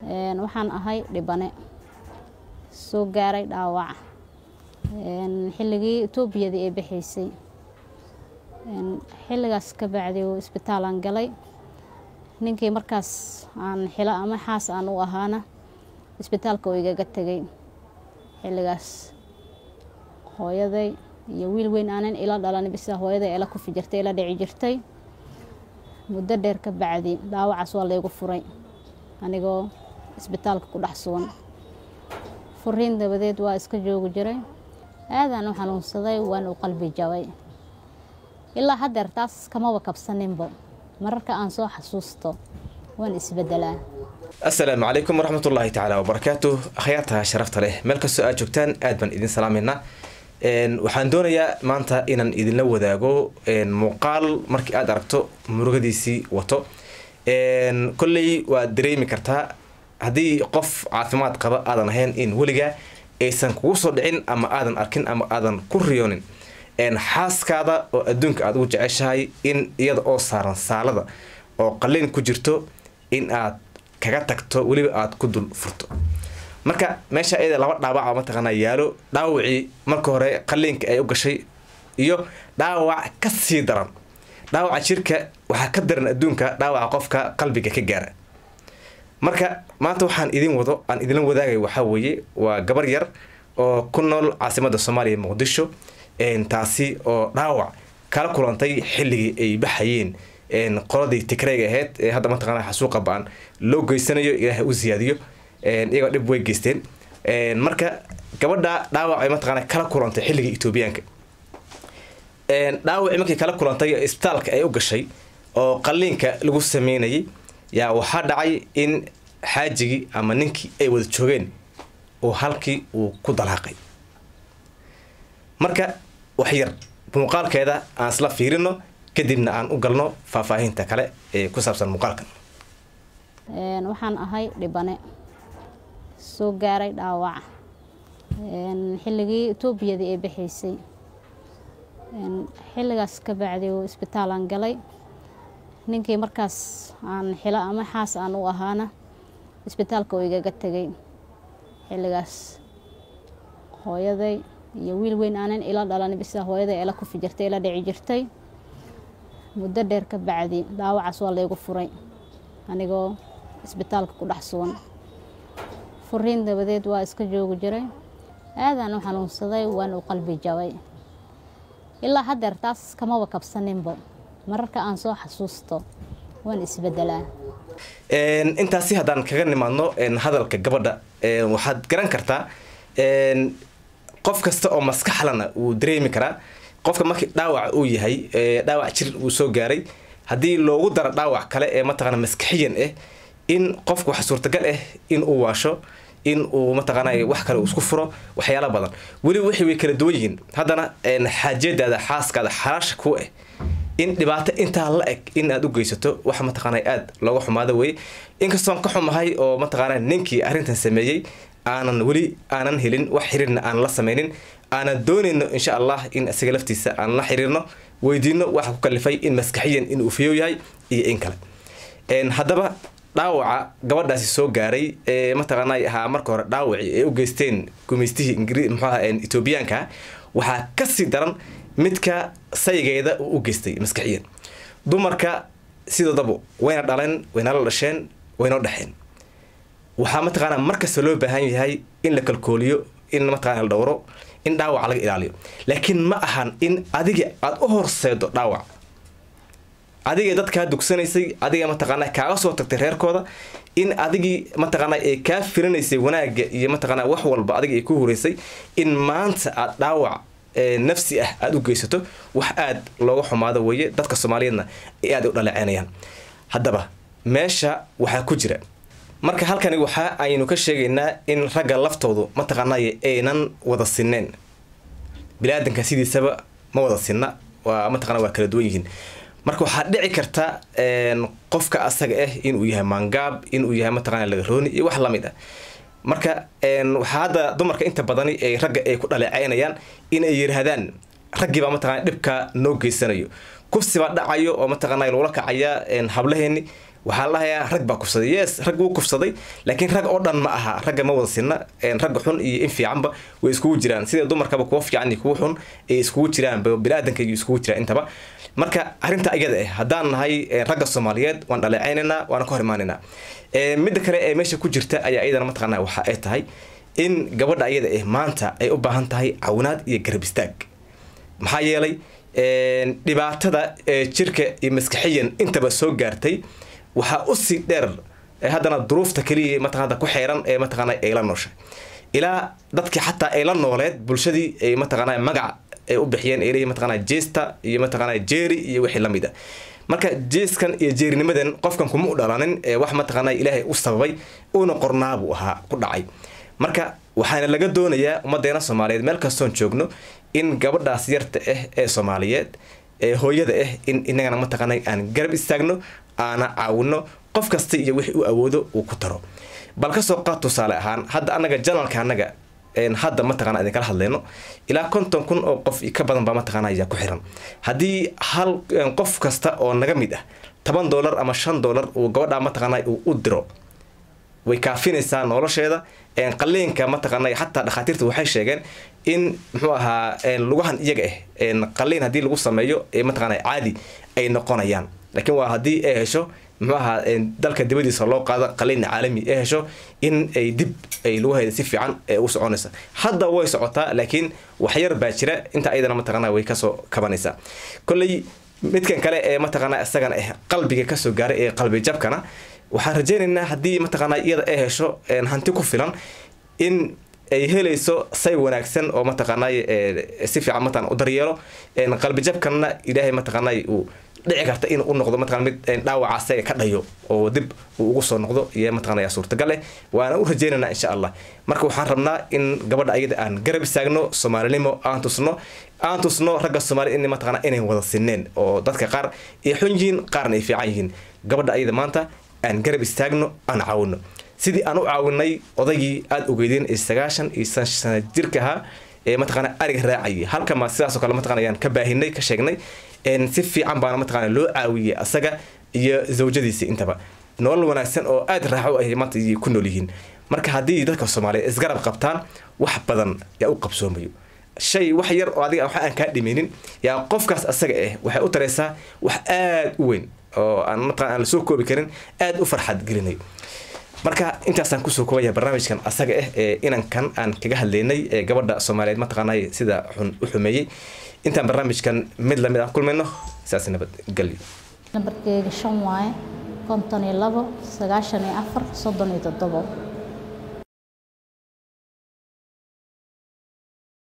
waxaan ahay dhibane soo gaaray dhaawac xilligii etoobiyadii ay baxaysay xilligaas ka bacdi isbitaalaan galay ninkii markaas aan xilo ama xaas aan u ahaana isbitaalka oo igaga tegay xilligaas hooyaday iyo wiil weyn aanan ila dhalan bisa hooyaday ila kufi jirtay ila dhici jirtay muddo dheer ka bacdi dhaawacaas waa laygu furay anigoo isbitaalka ku dhex sugan furiin dabadeed waa iska joogi jiray aadaan u xanuunsaday waan u qalbi jabay ilaa haddeer taas kamaba kabsaninba mararka aan soo xasuusto waan isbedelaa assalaamu calaykum waraxmat ullaahi tacaala wabarakaatu akhyaarta sharafta leh meel kastoo aad joogtaan aad baan idin salaameynaa waxaan doonayaa maanta inaan idinla wadaago muuqaal markii aad aragto murugadiisii wato kolley waad dareemi kartaa haddii qof caafimaad qaba aadan ahayn in weligaa aysan kugu soo dhicin ama aadan arkin ama aadan ku riyoonin xaaskaada oo adduunka aad ugu jeceshahay in iyada oo saaran saalada oo qalliin ku jirto in aad kaga tagto weliba aad ku dul furto marka meesha iyada laba dhaawaca mataqaanaa yaalo dhaawacii marka hore qalliinka ay u gashay iyo dhaawac ka sii daran dhaawaca jirka waxaa ka daran adduunka dhaawaca qofka qalbiga ka gaara marka maanta waxaan idin wado aan idinla wadaagay waxaa weeye waa gabar yar oo ku nool caasimada soomaaliya muqdisho taasi oo dhaawac kala kulantay xilligii ay baxayeen qoladii tigreyga ahayd ee hadda mataqana xasuuqa ba-an loo geysanayo ilaahay u siyaadiyo iyagoo dhib way geysteen marka gabadha dhaawac ay mataqana kala kulantay xilligii etoobiyaanka dhaawacii markii kala kulantay isbitaalka ay u gashay oo qalliinka lagu sameynayay yaa waxaa dhacay in xaajigii ama ninkii ay wada joogeen oo halkii uu ku dalaaqay marka wax yar muuqaalkeeda aan isla fiirino kadibna aan u galno faahfaahinta kale ee ku saabsan muuqaalkan waxaan ahay dhibane soo gaaray dhaawac xilligii etoobiyadii ay baxaysay xilligaas ka bacdi isbitaalaan galay ninkii markaas aan xilo ama xaas aan u ahaana isbitaalka oo igaga tegay xilligaas hooyaday iyo wiil weyn aanan ila dhalan bisa hooyaday ila kufi jirtay ila dhici jirtay muddo dheer ka bacdi dhaawacaas waa laygu furay anigoo isbitaalka ku dhex sugan furiin dabadeed waa iska joogi jiray aadaan u xanuunsaday waan u qalbi jabay ilaa haddeer taas kamaba kabsaninba mararka aan soo xasuusto waan isbedelaa intaasi haddaan kaga nimaadno hadalka gabadha waxaad garan kartaa qof kasta oo maskaxlana wuu dareemi karaa qofka markii dhaawac uu yahay dhaawac jir uu soo gaaray haddii loogu daro dhaawac kale ee mataqana maskaxiyan ah in qofka waxa suurtagal ah in uu waasho in uu mataqaanay wax kale uu isku furo waxyaala badan weliba wixii way kala duwan yihiin haddana xaajadaada xaaskaada xalaasha ku ah in dhibaato intaa la eg in aad u geysato wax mataqaana aada looga xumaado weye inkastoon ka xumahay oo mataqaana ninkii arrintan sameeyey aanan weli aanan helin wax xiriirna aan la sameynin aanan doonayno insha allah in isaga laftiisa aan la xiriirno weydiino waxa ku kalifay in maskaxiyan inuu fiyow yahay iyo in kale haddaba dhaawaca gabadhaasi soo gaaray ee mataqaana ahaa marka hore dhaawacii ay u geysteen gumaystihii ingri muxuaha etoobiyaanka waxaa kasii daran midka saygeeda uu u geystay maskaxiyan dumarka sidoodaba wayna dhaleen waynala dhasheen waynoo dhexeen waxaa mataqaana markasta loo baahan yahay in la kalkooliyo in mataqana la dhowro in dhaawac laga ilaaliyo laakiin ma ahan in adiga aada u horseedo dhaawac adiga dadkaa dugsanaysay adiga mataqaana kaaga soo tagtay reerkooda in adigii mataqaana ee kaa firinaysay wanaaga iyo mataqaana wax walba adiga ay ku horeysay in maanta aada dhaawac nafsi ah aada u geysato wax aada looga xumaado weeye dadka soomaaliyeedna ay aada u dhaleeceynayaan haddaba meesha waxaa ku jira marka halkani waxa aynu ka sheegaynaa in ragga laftoodu mataqaanay aynan wada sineen bini-aadanka sidiisaba ma wada sinna waa mataqana waa kala duwan yihiin marka waxaa dhici karta qofka asaga ah inuu yahay maangaab inuu yahay mataqana lagarooni iyo wax lamid ah marka waxaa hadda dumarka inta badani ay ragga ay ku dhaleeceynayaan inay yiraahdaan raggiibaa mataqana dhibka noo geysanayo kufsibaa dhacayo oo mataqana lagula kacaya hablaheeni waxaa la dhahayaa rag baa kufsaday yes rag wuu kufsaday laakiin rag oo dhan ma aha ragga ma wada sinna ragga xun iyo in fiicanba way iskugu jiraan sida dumarkaba kuwa fiican iyo kuwa xun ay iskugu jiraan bini-aadanka iyo iskugu jiraan intaba marka arrinta iyada ah haddaan nahay ragga soomaaliyeed waan dhaleecaynaynaa waana ka hor imaanaynaa midda kale ee meesha ku jirta ayaa iyadana mataqaanaa waxa ay tahay in gabadha iyada ah maanta ay u baahan tahay cawinaad iyo garab istaag maxaa yeelay dhibaatada jirka iyo maskaxiyan intaba soo gaartay waxaa usii dheer haddana duruufta keliya mataqaana ku xeeran ee mataqaana ay la nooshay ilaa dadkii xataa ay la nooleed bulshadii ay mataqaana magac ay u bixiyeen ay leeyihin mataqaana jeesta iyo mataqaana jeeri iyo wixii lamid a marka jeeskan iyo jeerinimadan qofkan kuma u dhalanin wax mataqaana ilaahay u sababay uuna qornaabuu ahaa ku dhacay marka waxaana laga doonayaa ummadeena soomaaliyeed meel kastoon joogno in gabadhaas yarta ah ee soomaaliyeed ee hooyada ah in inagana mataqaana aan garab istaagno aana caawino qof kasta iyo wixii u awoodo uu ku taro bal kasoo qaad tusaale ahaan hadda anaga janalka anaga hadda mataqana idinkala hadlayno ilaa konton kun oo qof ka badan baa mataqana ayaa ku xiran haddii hal qof kasta oo naga mid ah toban dollar ama shan dollar uu gabadhaa mataqaana uu u diro way kaafinaysaa nolosheeda qaliinka mataqaana xataa dhakhaatiirta waxay sheegeen in muxuu ahaa lugahan iyaga ah qaliin haddii lagu sameeyo mataqaana caadi ay noqonayaan laakiin waa haddii ay hesho muxuu ahaa dalka dibadiisa loo qaado qaliin caalami ay hesho in ay dib ay lugaheeda si fiican u soconaysa hadda way socotaa laakiin waxyar baa jira inta ayadana mataqaana way kasoo kabanaysaa kolley midkan kale ee mataqaana isagana ah qalbiga kasoo gaaray ee qalbi jabkana waxaan rajaynaynaa haddii mataqaana iyada ay hesho hanti ku filan in ay helayso say wanaagsan oo mataqaana si fiican mataqana u daryeelo qalbi jabkanna ilaahay mataqaana uu dhici karta in u noqdo mataqana mid dhaawaca asaga ka dhayo oo dib uu ugu soo noqdo iyo mataqana yaa suurtagal eh waana u rajaynaynaa insha allah marka waxaan rabnaa in gabadha ayada aan garab istaagno soomaalinimo aan tusno aan tusno ragga soomaali in mataqana inay wada sineen oo dadka qaar ay xun yihiin qaarna ay fiican yihiin gabadha ayada maanta aan garab istaagno aan caawino sidii aan u caawinay odaygii aada ogeydeen ee sagaashan iyo sana jirka ahaa ee mataqaana ariga raacayay halka ma sidaasoo kale mataqana ayaan ka baahinay ka sheegnay si fiican baana mataqana loo caawiyey asaga iyo zawjadiisa intaba nolol wanaagsan oo aada raaxo ah maanta ayay ku nool yihiin marka haddii dadka soomaaliyeed isgarab qabtaan wax badan yaa u qabsoomayo shay wax yar oo adiga waxa aan kaa dhimaynin yaa qofkaas asaga ah waxay u taraysaa wax aada u weyn oo aan mataqana aan lasoo koobi karin aada u farxad gelinayo marka intaasaan kusoo koobaya barnaamijkan asaga ah ee inankan aan kaga hadlaynay ee gabadha soomaaliyeed mataqaanay sida xun u xumeeyey intaan barnaamijkan mid lamid aan kulmayno saas nabadgelyo nambarkeyga shan waaye konton iyo labo sagaashan iyo afar soddon iyo toddobo